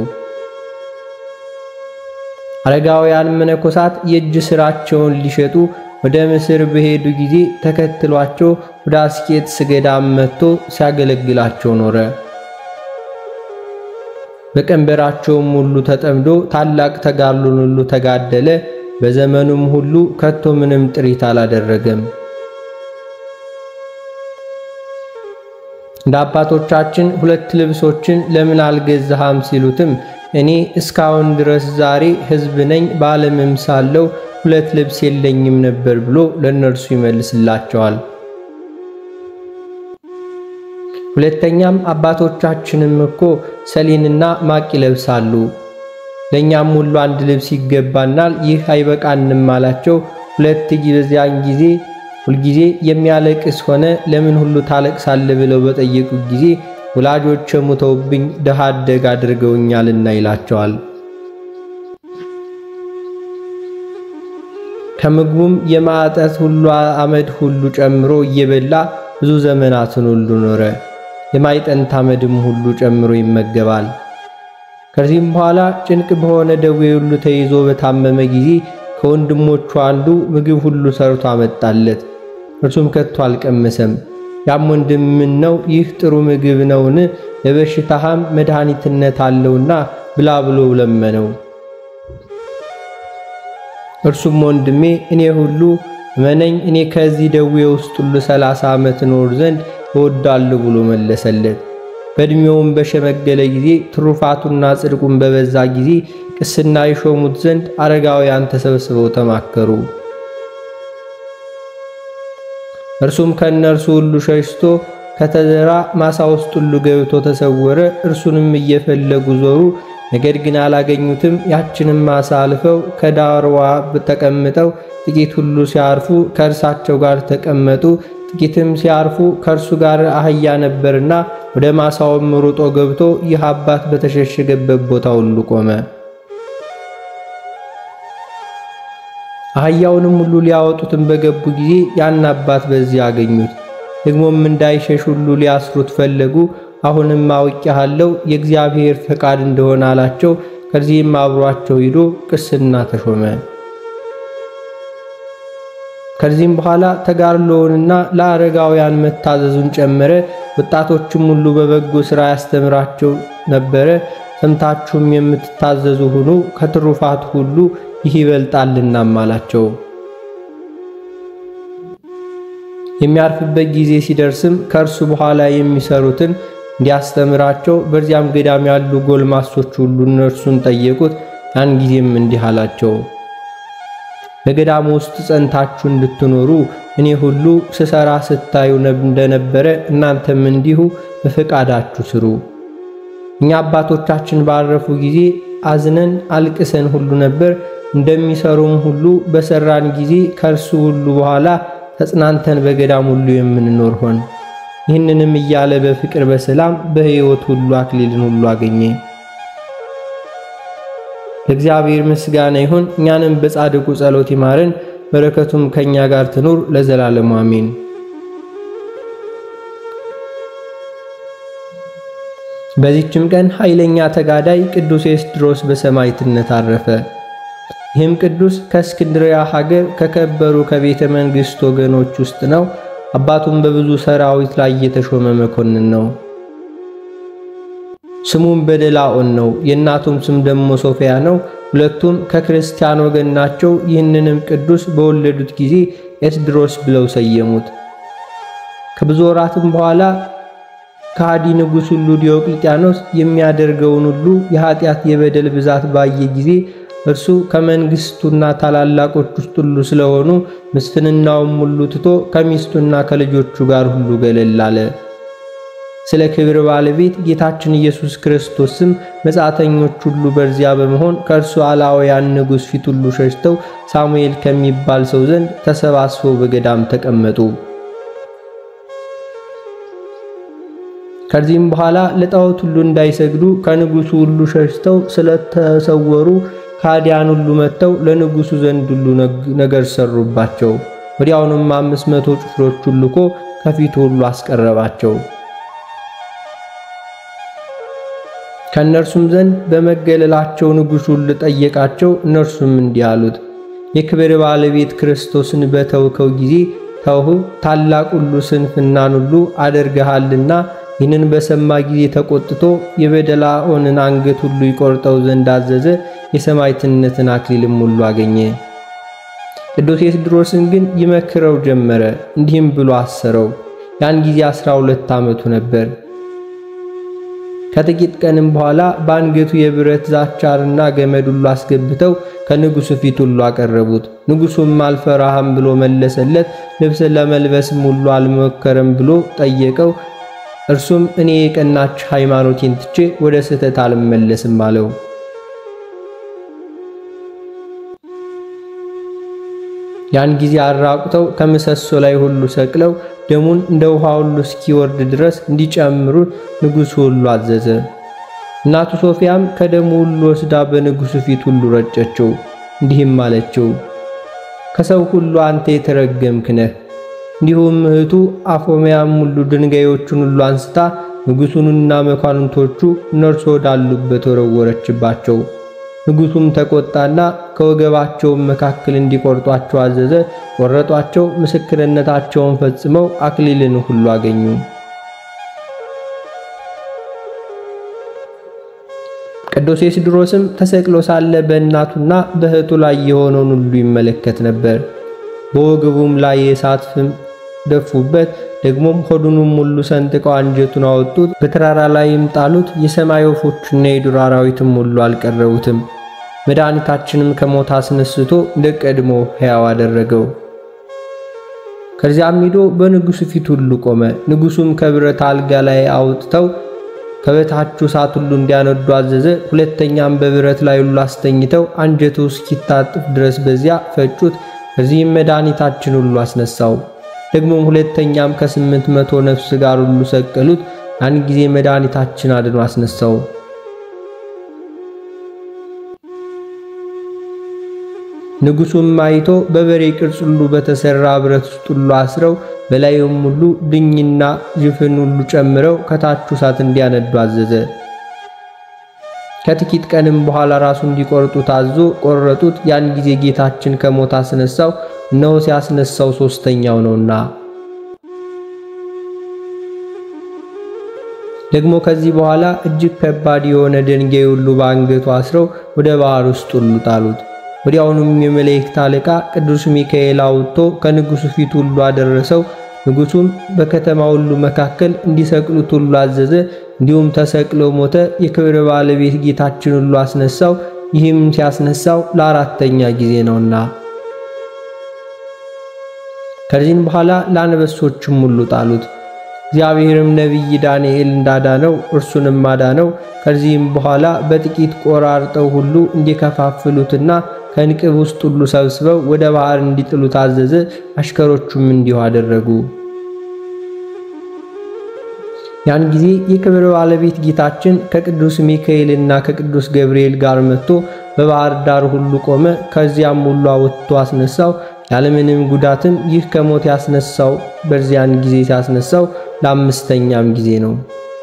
አረጋውያን መነኮሳት የእጅ ሥራቸውን ሊሸጡ ወደ ምስር በሄዱ ጊዜ ተከትሏቸው ወደ አስቄጥስ ገዳም መጥቶ ሲያገለግላቸው ኖረ። በቀንበራቸውም ሁሉ ተጠምዶ ታላቅ ተጋድሎን ሁሉ ተጋደለ። በዘመኑም ሁሉ ከቶ ምንም ጥሪት አላደረገም። እንደ አባቶቻችን ሁለት ልብሶችን ለምን አልገዛሃም ሲሉትም እኔ እስካሁን ድረስ ዛሬ ሕዝብ ነኝ በዓለምም ሳለው ሁለት ልብስ የለኝም ነበር ብሎ ለእነርሱ ይመልስላቸዋል። ሁለተኛም አባቶቻችንም እኮ ሰሌንና ማቅ ይለብሳሉ፣ ለእኛም ሁሉ አንድ ልብስ ይገባናል፣ ይህ አይበቃንም አላቸው። ሁለት በዚያን ጊዜ ሁልጊዜ የሚያለቅስ ሆነ ለምን ሁሉ ታለቅሳለ ብለው በጠየቁት ጊዜ ወላጆች ሙተውብኝ ድሃ አደግ አድርገውኛልና ይላቸዋል። ከምግቡም የማዕጠት ሁሉ አመድ ሁሉ ጨምሮ እየበላ ብዙ ዘመናትን ሁሉ ኖረ። የማይጠንት አመድም ሁሉ ጨምሮ ይመገባል። ከዚህም በኋላ ጭንቅ በሆነ ደዌ ሁሉ ተይዞ በታመመ ጊዜ ከወንድሞቹ አንዱ ምግብ ሁሉ ሰርቶ አመጣለት። እርሱም ከቶ አልቀመሰም። ያም ወንድም ምን ነው ይህ ጥሩ ምግብ ነውን? ለበሽታህም መድኃኒትነት አለውና ብላ ብሎ ለመነው። እርሱም ወንድሜ እኔ ሁሉ እመነኝ እኔ ከዚህ ደዌ ውስጥ ሁሉ ሰላሳ ዓመት ኖር ዘንድ እወዳለሁ ብሎ መለሰለት። በዕድሜውም በሸመገለ ጊዜ ትሩፋቱና ጽድቁን በበዛ ጊዜ ቅስና ይሾሙት ዘንድ አረጋውያን ተሰብስበው ተማከሩ። እርሱም ከእነርሱ ሁሉ ሸሽቶ ከተዘራ ማሳ ውስጥ ሁሉ ገብቶ ተሰወረ። እርሱንም እየፈለጉ ዞሩ፣ ነገር ግን አላገኙትም። ያችንም ማሳ አልፈው ከዳርዋ ተቀምጠው ጥቂት ሁሉ ሲያርፉ ከእርሳቸው ጋር ተቀመጡ። ጥቂትም ሲያርፉ ከእርሱ ጋር አህያ ነበርና ወደ ማሳውም ሩጦ ገብቶ ይህ አባት በተሸሸገበት ቦታ ሁሉ ቆመ። አህያውንም ሁሉ ሊያወጡትም በገቡ ጊዜ ያን አባት በዚያ አገኙት። ደግሞም እንዳይሸሽ ሁሉ ሊያስሩት ፈለጉ። አሁንም አውቄሃለሁ የእግዚአብሔር ፈቃድ እንደሆነ አላቸው። ከዚህም አብሯቸው ሂዶ ቅስና ተሾመ። ከዚህም በኋላ ተጋድሎውንና ለአረጋውያን መታዘዙን ጨመረ። ወጣቶችም ሁሉ በበጎ ሥራ ያስተምራቸው ነበረ። ሰምታችሁም የምትታዘዙ ሁኑ፣ ከትሩፋት ሁሉ ይህ ይበልጣልናም አላቸው። የሚያርፍበት ጊዜ ሲደርስም ከእርሱ በኋላ የሚሰሩትን እንዲያስተምራቸው በዚያም ገዳም ያሉ ጎልማሶች ሁሉ እነርሱን ጠየቁት። ያን ጊዜም እንዲህ አላቸው፣ በገዳሙ ውስጥ ጸንታችሁ እንድትኖሩ እኔ ሁሉ ስሰራ ስታዩ እንደነበረ እናንተም እንዲሁ በፈቃዳችሁ ስሩ። እኛ አባቶቻችን ባረፉ ጊዜ አዝነን አልቅሰን ሁሉ ነበር። እንደሚሰሩም ሁሉ በሰራን ጊዜ ከእርሱ ሁሉ በኋላ ተጽናንተን በገዳም ሁሉ የምንኖር ሆን። ይህንንም እያለ በፍቅር በሰላም በሕይወት ሁሉ አክሊልን ሁሉ አገኘ። ለእግዚአብሔር ምስጋና ይሁን። እኛንም በጻድቁ ጸሎት ይማረን፣ በረከቱም ከእኛ ጋር ትኑር ለዘላለሙ አሜን። በዚችም ቀን ኃይለኛ ተጋዳይ ቅዱስ ኤስድሮስ በሰማዕትነት አረፈ። ይህም ቅዱስ ከእስክንድርያ ሀገር ከከበሩ ከቤተ መንግሥት ወገኖች ውስጥ ነው። አባቱም በብዙ ሰራዊት ላይ የተሾመ መኮንን ነው። ስሙም በደላኦን ነው። የእናቱም ስም ደግሞ ሶፊያ ነው። ሁለቱም ከክርስቲያን ወገን ናቸው። ይህንንም ቅዱስ በወለዱት ጊዜ ኤስድሮስ ብለው ሰየሙት። ከብዙ ወራትም በኋላ ከሃዲ ንጉሥ ሁሉ ዲዮቅልጥያኖስ የሚያደርገውን ሁሉ የኃጢአት የበደል ብዛት ባየ ጊዜ እርሱ ከመንግሥቱና ታላላቆች ውስጥ ሁሉ ስለሆኑ ምስፍንናውም ሁሉ ትቶ ከሚስቱና ከልጆቹ ጋር ሁሉ ገለል አለ። ስለ ክብር ባለቤት ጌታችን ኢየሱስ ክርስቶስም መጻተኞች ሁሉ በዚያ በመሆን ከእርሱ አላውያን ንጉሥ ፊት ሁሉ ሸሽተው ሳሙኤል ከሚባል ሰው ዘንድ ተሰባስበው በገዳም ተቀመጡ። ከዚህም በኋላ ለጣዖት ሁሉ እንዳይሰግዱ ከንጉሡ ሁሉ ሸሽተው ስለተሰወሩ ካዲያን ሁሉ መጥተው ለንጉሡ ዘንድ ሁሉ ነገር ሰሩባቸው። ወዲያውኑም አምስት መቶ ጭፍሮቹን ልኮ ከፊቱ ሁሉ አስቀረባቸው። ከእነርሱም ዘንድ በመገለላቸው ንጉሡ ሁሉ ጠየቃቸው። እነርሱም እንዲህ አሉት፣ የክብር ባለቤት ክርስቶስን በተውከው ጊዜ ተውሁ፣ ታላቅ ሁሉ ስንፍናን ሁሉ አድርገሃልና ይህንን በሰማ ጊዜ ተቆጥቶ የበደላኦንን አንገት ሁሉ ይቆርጠው ዘንድ አዘዘ። የሰማዕትነትን አክሊልም ሁሉ አገኘ። ቅዱስ ኤስድሮስን ግን ይመክረው ጀመረ። እንዲህም ብሎ አሰረው። ያን ጊዜ አስራ ሁለት ዓመቱ ነበር። ከጥቂት ቀንም በኋላ በአንገቱ የብረት ዛቻርና ገመድ ሁሉ አስገብተው ከንጉሡ ፊት ሁሉ አቀረቡት። ንጉሡም አልፈራህም ብሎ መለሰለት። ልብስ ለመልበስም ሁሉ አልሞከረም ብሎ ጠየቀው። እርሱም እኔ የቀናች ሃይማኖቴን ትቼ ወደ ስህተት አልመለስም አለው። ያን ጊዜ አራቁተው ከምሰሶ ላይ ሁሉ ሰቅለው ደሙን እንደ ውሃ ሁሉ እስኪወርድ ድረስ እንዲጨምሩ ንጉሡ ሁሉ አዘዘ። እናቱ ሶፊያም ከደሙ ሁሉ ወስዳ በንጉሡ ፊት ሁሉ ረጨችው። እንዲህም አለችው፣ ከሰው ሁሉ አንተ የተረገምክ ነህ። እንዲሁም እህቱ አፎሚያም ሁሉ ድንጋዮቹን ሁሉ አንስታ ንጉሡንና መኳንንቶቹ እነርሱ ወዳሉበት ወረወረችባቸው። ንጉሡም ተቆጣና ከወገባቸውም መካከል እንዲቆርጧቸው አዘዘ። ቆረጧቸው። ምስክርነታቸውን ፈጽመው አክሊልን ሁሉ አገኙ። ቅዱስ ኤስድሮስም ተሰቅሎ ሳለ በእናቱና በእህቱ ላይ የሆነውን ሁሉ ይመለከት ነበር። በወገቡም ላይ የእሳት ፍም ደፉበት። ደግሞም ሆዱንም ሁሉ ሰንጥቀው አንጀቱን አወጡት፣ በተራራ ላይም ጣሉት። የሰማይ ወፎችና የዱር አራዊትም ሁሉ አልቀረቡትም። መድኃኒታችንም ከሞት አስነስቶ እንደ ቀድሞ ሕያው አደረገው። ከዚያም ሂዶ በንጉሡ ፊት ሁሉ ቆመ። ንጉሡም ከብረት አልጋ ላይ አውጥተው ከበታቹ እሳት ሁሉ እንዲያነዱ አዘዘ። ሁለተኛም በብረት ላይ ሁሉ አስተኝተው አንጀቱ እስኪታጥፍ ድረስ በዚያ ፈጩት። ከዚህም መድኃኒታችን ሁሉ አስነሳው። ደግሞም ሁለተኛም ከስምንት መቶ ነፍስ ጋር ሁሉ ሰቀሉት። ያን ጊዜ መድኃኒታችን አድኖ አስነሳው። ንጉሡም አይቶ በበሬ ቅርጽ ሁሉ በተሰራ ብረት ውስጥ ሁሉ አስረው በላዩም ሁሉ ድኝና ጅፍን ሁሉ ጨምረው ከታቹ እሳት እንዲያነዱ አዘዘ። ከጥቂት ቀንም በኋላ ራሱ እንዲቆርጡ ታዞ ቆረጡት። ያን ጊዜ ጌታችን ከሞት አስነሳው። እነሆ ሲያስነሳው ሦስተኛው ነውና። ደግሞ ከዚህ በኋላ እጅግ ከባድ የሆነ ድንጋይ ሁሉ በአንገቱ አስረው ወደ ባህር ውስጥ ሁሉ ጣሉት። ወዲያውኑም የመላእክት አለቃ ቅዱስ ሚካኤል አውጥቶ ከንጉሡ ፊት ሁሉ አደረሰው። ንጉሡም በከተማ ሁሉ መካከል እንዲሰቅሉት ሁሉ አዘዘ። እንዲሁም ተሰቅሎ ሞተ። የክብር ባለቤት ጌታችን ሁሉ አስነሳው። ይህም ሲያስነሳው ለአራተኛ ጊዜ ነውና። ከዚህም በኋላ ለአንበሶችም ሁሉ ጣሉት። እግዚአብሔርም ነቢይ ዳንኤል እንዳዳነው እርሱንም አዳነው። ከዚህም በኋላ በጥቂት ቆራርጠው ሁሉ እንዲከፋፍሉትና ከንቅብ ውስጥ ሁሉ ሰብስበው ወደ ባህር እንዲጥሉ ታዘዘ። አሽከሮቹም እንዲሁ አደረጉ። ያን ጊዜ የክብር ባለቤት ጌታችን ከቅዱስ ሚካኤልና ከቅዱስ ገብርኤል ጋር መጥቶ በባህር ዳር ሁሉ ቆመ። ከዚያም ሁሉ አወጥቶ አስነሳው ያለምንም ጉዳትም። ይህ ከሞት ያስነሳው በዚያን ጊዜ ሲያስነሳው ለአምስተኛም ጊዜ ነው።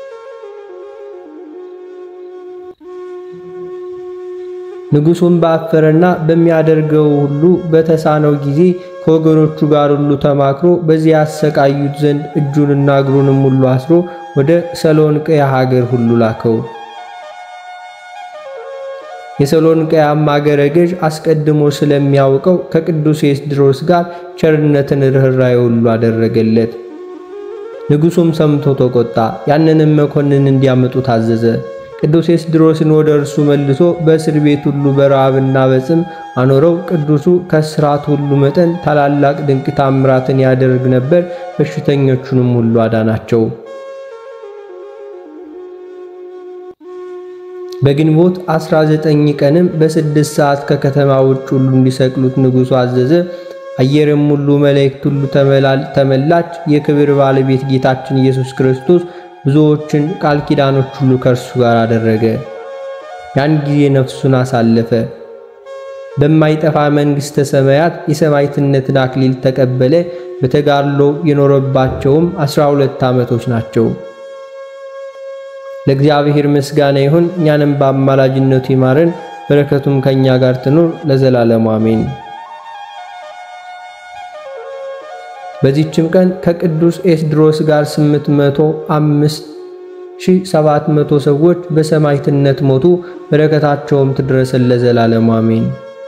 ንጉሡም ባፈረና በሚያደርገው ሁሉ በተሳነው ጊዜ ከወገኖቹ ጋር ሁሉ ተማክሮ በዚያ ያሰቃዩት ዘንድ እጁንና እግሩንም ሁሉ አስሮ ወደ ሰሎንቅያ ሀገር ሁሉ ላከው። የሰሎንቅያም አገረ ገዥ አስቀድሞ ስለሚያውቀው ከቅዱስ ኤስድሮስ ጋር ቸርነትን ርኅራኄ ሁሉ አደረገለት። ንጉሡም ሰምቶ ተቆጣ። ያንንም መኮንን እንዲያመጡ ታዘዘ። ቅዱስ ኤስድሮስን ወደ እርሱ መልሶ በእስር ቤት ሁሉ በረሃብና በጽም አኖረው። ቅዱሱ ከስራት ሁሉ መጠን ታላላቅ ድንቅ ታምራትን ያደርግ ነበር። በሽተኞቹንም ሁሉ አዳናቸው። በግንቦት 19 ቀንም በስድስት ሰዓት ከከተማ ውጭ ሁሉ እንዲሰቅሉት ንጉሡ አዘዘ። አየርም ሁሉ መላእክት ሁሉ ተመላች። የክብር ባለቤት ጌታችን ኢየሱስ ክርስቶስ ብዙዎችን ቃል ኪዳኖች ሁሉ ከእርሱ ጋር አደረገ። ያን ጊዜ ነፍሱን አሳለፈ። በማይጠፋ መንግሥተ ሰማያት የሰማዕትነትን አክሊል ተቀበለ። በተጋድሎ የኖረባቸውም ዐሥራ ሁለት ዓመቶች ናቸው። ለእግዚአብሔር ምስጋና ይሁን። እኛንም በአማላጅነቱ ይማረን፣ በረከቱም ከእኛ ጋር ትኑር ለዘላለሙ አሜን። በዚህችም ቀን ከቅዱስ ኤስድሮስ ጋር ስምንት መቶ አምስት 1700 ሰዎች በሰማዕትነት ሞቱ። በረከታቸውም ትድረሰን ለዘላለሙ አሜን።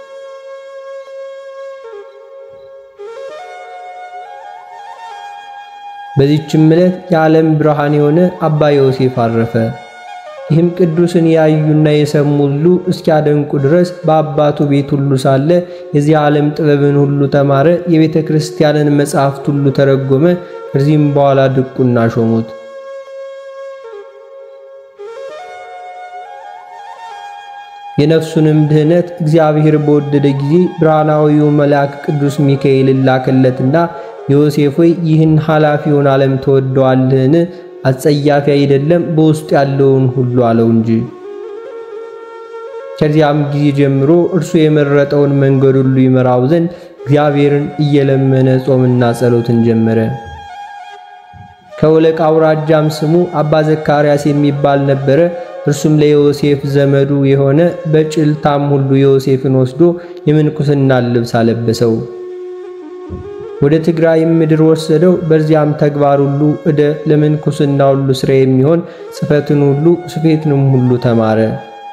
በዚህችም ዕለት የዓለም ብርሃን የሆነ አባ ዮሴፍ አረፈ። ይህም ቅዱስን ያዩና የሰሙ ሁሉ እስኪያደንቁ ድረስ በአባቱ ቤት ሁሉ ሳለ የዚህ ዓለም ጥበብን ሁሉ ተማረ። የቤተ ክርስቲያንን መጻሕፍት ሁሉ ተረጎመ። ከዚህም በኋላ ድቁና ሾሙት። የነፍሱንም ድህነት እግዚአብሔር በወደደ ጊዜ ብርሃናዊው መልአክ ቅዱስ ሚካኤል ላከለትና ዮሴፍ ሆይ ይህን ኃላፊውን ዓለም ተወደዋልህን? አጸያፊ አይደለም በውስጡ ያለውን ሁሉ አለው እንጂ። ከዚያም ጊዜ ጀምሮ እርሱ የመረጠውን መንገድ ሁሉ ይመራው ዘንድ እግዚአብሔርን እየለመነ ጾምና ጸሎትን ጀመረ። ከወለቃ አውራጃም ስሙ አባ ዘካርያስ የሚባል ነበረ። እርሱም ለዮሴፍ ዘመዱ የሆነ በጭልታም ሁሉ ዮሴፍን ወስዶ የምንኩስናን ልብስ አለበሰው። ወደ ትግራይም ምድር ወሰደው። በዚያም ተግባር ሁሉ እደ ለምንኩስና ሁሉ ስራ የሚሆን ጽሕፈትን ሁሉ ስፌትንም ሁሉ ተማረ።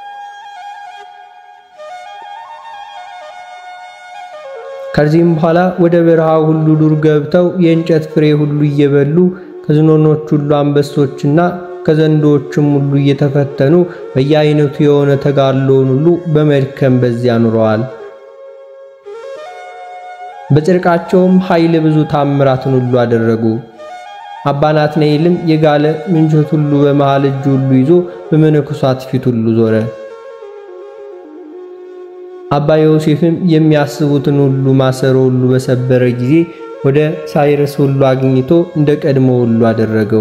ከዚህም በኋላ ወደ በረሃ ሁሉ ዱር ገብተው የእንጨት ፍሬ ሁሉ እየበሉ ከዝኖኖች ሁሉ አንበሶችና ከዘንዶዎችም ሁሉ እየተፈተኑ በየአይነቱ የሆነ ተጋድሎውን ሁሉ በመድከም በዚያ ኑረዋል። በጽድቃቸውም ኃይል ብዙ ታምራትን ሁሉ አደረጉ። አባ ናትናኤልም የጋለ ምንቸት ሁሉ በመሃል እጁ ሁሉ ይዞ በመነኮሳት ፊት ሁሉ ዞረ። አባ ዮሴፍም የሚያስቡትን ሁሉ ማሰሮ ሁሉ በሰበረ ጊዜ ወደ ሳይረስ ሁሉ አግኝቶ እንደ ቀድሞ ሁሉ አደረገው።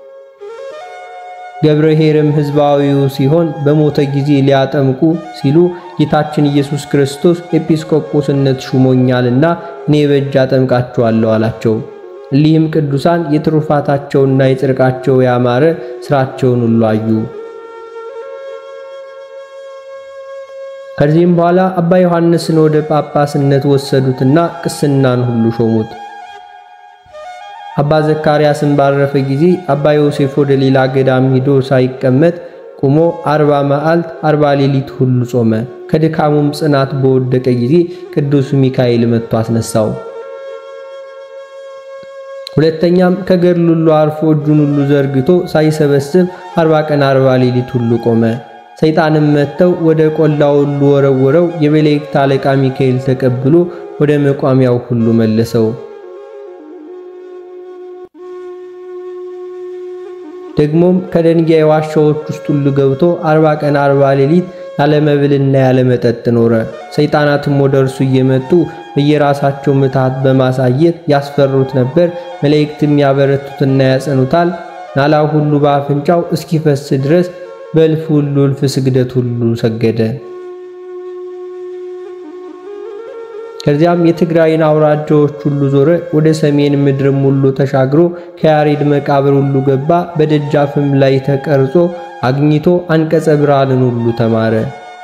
ገብረ ኄርም ሕዝባዊው ሲሆን በሞተ ጊዜ ሊያጠምቁ ሲሉ ጌታችን ኢየሱስ ክርስቶስ ኤጲስቆጶስነት ሹሞኛልና እኔ በእጅ አጠምቃችኋለሁ አላቸው። እሊህም ቅዱሳን የትሩፋታቸውና የጽድቃቸው ያማረ ሥራቸውን ሁሉ አዩ። ከዚህም በኋላ አባ ዮሐንስን ወደ ጳጳስነት ወሰዱትና ቅስናን ሁሉ ሾሙት። አባ ዘካርያስን ባረፈ ጊዜ አባ ዮሴፍ ወደ ሌላ ገዳም ሂዶ ሳይቀመጥ ቁሞ አርባ መዓልት አርባ ሌሊት ሁሉ ጾመ። ከድካሙም ጽናት በወደቀ ጊዜ ቅዱስ ሚካኤል መጥቶ አስነሳው። ሁለተኛም ከገድል ሁሉ አርፎ እጁን ሁሉ ዘርግቶ ሳይሰበስብ አርባ ቀን አርባ ሌሊት ሁሉ ቆመ። ሰይጣንም መጥተው ወደ ቆላው ሁሉ ወረወረው። የመላእክት አለቃ ሚካኤል ተቀብሎ ወደ መቋሚያው ሁሉ መለሰው። ደግሞም ከደንጋይ ዋሻዎች ውስጥ ሁሉ ገብቶ አርባ ቀን አርባ ሌሊት ያለ መብልና ያለ መጠጥ ኖረ። ሰይጣናትም ወደ እርሱ እየመጡ በየራሳቸው ምትሃት በማሳየት ያስፈሩት ነበር። መላእክትም ያበረቱትና ያጸኑታል። ናላው ሁሉ በአፍንጫው እስኪፈስ ድረስ በእልፍ ሁሉ እልፍ ስግደት ሁሉ ሰገደ። ከዚያም የትግራይን አውራጃዎች ሁሉ ዞረ። ወደ ሰሜን ምድርም ሁሉ ተሻግሮ ከያሬድ መቃብር ሁሉ ገባ። በደጃፍም ላይ ተቀርጾ አግኝቶ አንቀጸ ብርሃንን ሁሉ ተማረ።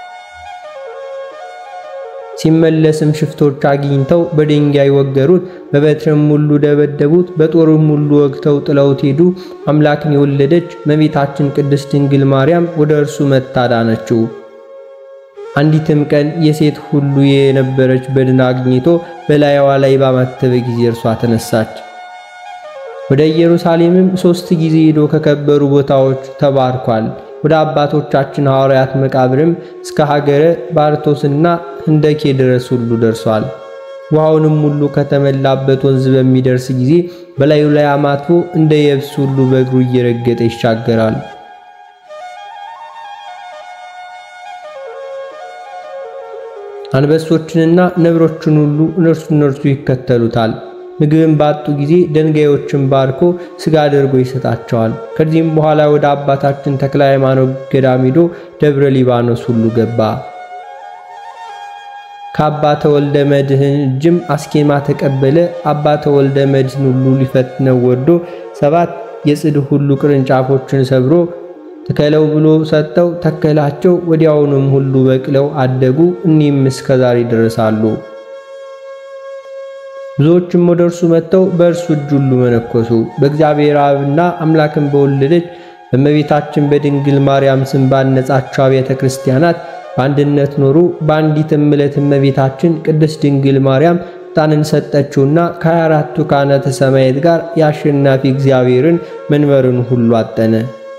ሲመለስም ሽፍቶች አግኝተው በድንጋይ ወገሩት፣ በበትርም ሁሉ ደበደቡት፣ በጦርም ሁሉ ወግተው ጥለውት ሄዱ። አምላክን የወለደች እመቤታችን ቅድስት ድንግል ማርያም ወደ እርሱ መጥታ ዳነችው። አንዲትም ቀን የሴት ሁሉ የነበረች በድን አግኝቶ በላይዋ ላይ ባማተበ ጊዜ እርሷ ተነሳች። ወደ ኢየሩሳሌምም ሦስት ጊዜ ሄዶ ከከበሩ ቦታዎች ተባርኳል። ወደ አባቶቻችን ሐዋርያት መቃብርም እስከ ሀገረ ባርቶስና ህንደኬ ድረስ ሁሉ ደርሷል። ውሃውንም ሁሉ ከተመላበት ወንዝ በሚደርስ ጊዜ በላዩ ላይ አማትቦ እንደ የብስ ሁሉ በእግሩ እየረገጠ ይሻገራል። አንበሶችንና ነብሮችን ሁሉ እነርሱ እነርሱ ይከተሉታል። ምግብን ባጡ ጊዜ ደንጋዮችን ባርኮ ሥጋ አድርጎ ይሰጣቸዋል። ከዚህም በኋላ ወደ አባታችን ተክለ ሃይማኖት ገዳም ሄዶ ደብረ ሊባኖስ ሁሉ ገባ። ከአባ ተወልደ መድኅን እጅም አስኬማ ተቀበለ። አባ ተወልደ መድኅን ሁሉ ሊፈትነው ወዶ ሰባት የጽድ ሁሉ ቅርንጫፎችን ሰብሮ ትከለው ብሎ ሰጠው። ተከላቸው። ወዲያውኑም ሁሉ በቅለው አደጉ። እኒህም እስከ ዛሬ ይደርሳሉ። ብዙዎችም ወደ እርሱ መጥተው በእርሱ እጅ ሁሉ መነኮሱ። በእግዚአብሔር አብና አምላክን በወለደች በእመቤታችን በድንግል ማርያም ስም ባነጻቸው አብያተ ክርስቲያናት በአንድነት ኖሩ። በአንዲትም ዕለት እመቤታችን ቅድስት ድንግል ማርያም ዕጣንን ሰጠችውና ከሃያ አራቱ ካህናተ ሰማያት ጋር የአሸናፊ እግዚአብሔርን መንበርን ሁሉ አጠነ።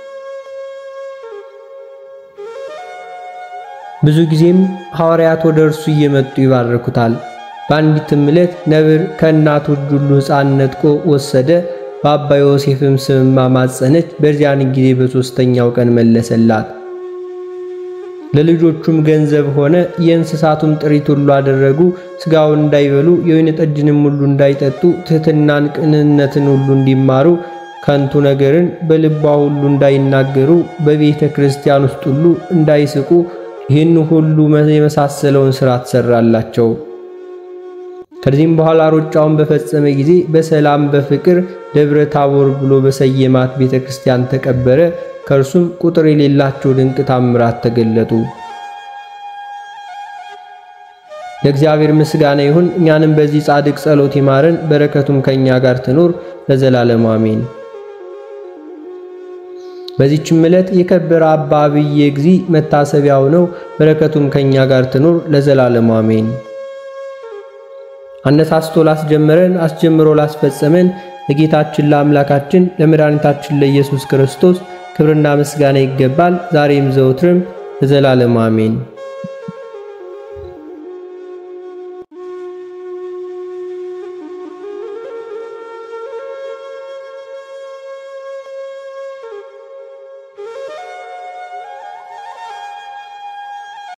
ብዙ ጊዜም ሐዋርያት ወደ እርሱ እየመጡ ይባርኩታል። በአንዲትም ዕለት ነብር ከእናቱ እጅ ሁሉ ሕፃን ነጥቆ ወሰደ። በአባ ዮሴፍም ስም ማማጸነች። በዚያን ጊዜ በሦስተኛው ቀን መለሰላት። ለልጆቹም ገንዘብ ሆነ። የእንስሳቱም ጥሪት ሁሉ አደረጉ። ሥጋውን እንዳይበሉ የወይን ጠጅንም ሁሉ እንዳይጠጡ፣ ትሕትናን፣ ቅንነትን ሁሉ እንዲማሩ፣ ከንቱ ነገርን በልቧ ሁሉ እንዳይናገሩ፣ በቤተ ክርስቲያን ውስጥ ሁሉ እንዳይስቁ፣ ይህን ሁሉ የመሳሰለውን ሥራ ትሠራላቸው። ከዚህም በኋላ ሩጫውን በፈጸመ ጊዜ በሰላም በፍቅር ደብረ ታቦር ብሎ በሰየማት ቤተ ክርስቲያን ተቀበረ። ከእርሱም ቁጥር የሌላቸው ድንቅ ታምራት ተገለጡ። ለእግዚአብሔር ምስጋና ይሁን። እኛንም በዚህ ጻድቅ ጸሎት ይማረን፣ በረከቱም ከእኛ ጋር ትኖር ለዘላለሙ አሜን። በዚህችም ዕለት የከበረ አባ አብየ እግዚእ መታሰቢያው ነው። በረከቱም ከእኛ ጋር ትኖር ለዘላለሙ አሜን። አነሳስቶ ላስጀመረን አስጀምሮ ላስፈጸመን ለጌታችን ለአምላካችን ለመድኃኒታችን ለኢየሱስ ክርስቶስ ክብርና ምስጋና ይገባል፣ ዛሬም ዘውትርም ለዘላለሙ አሜን።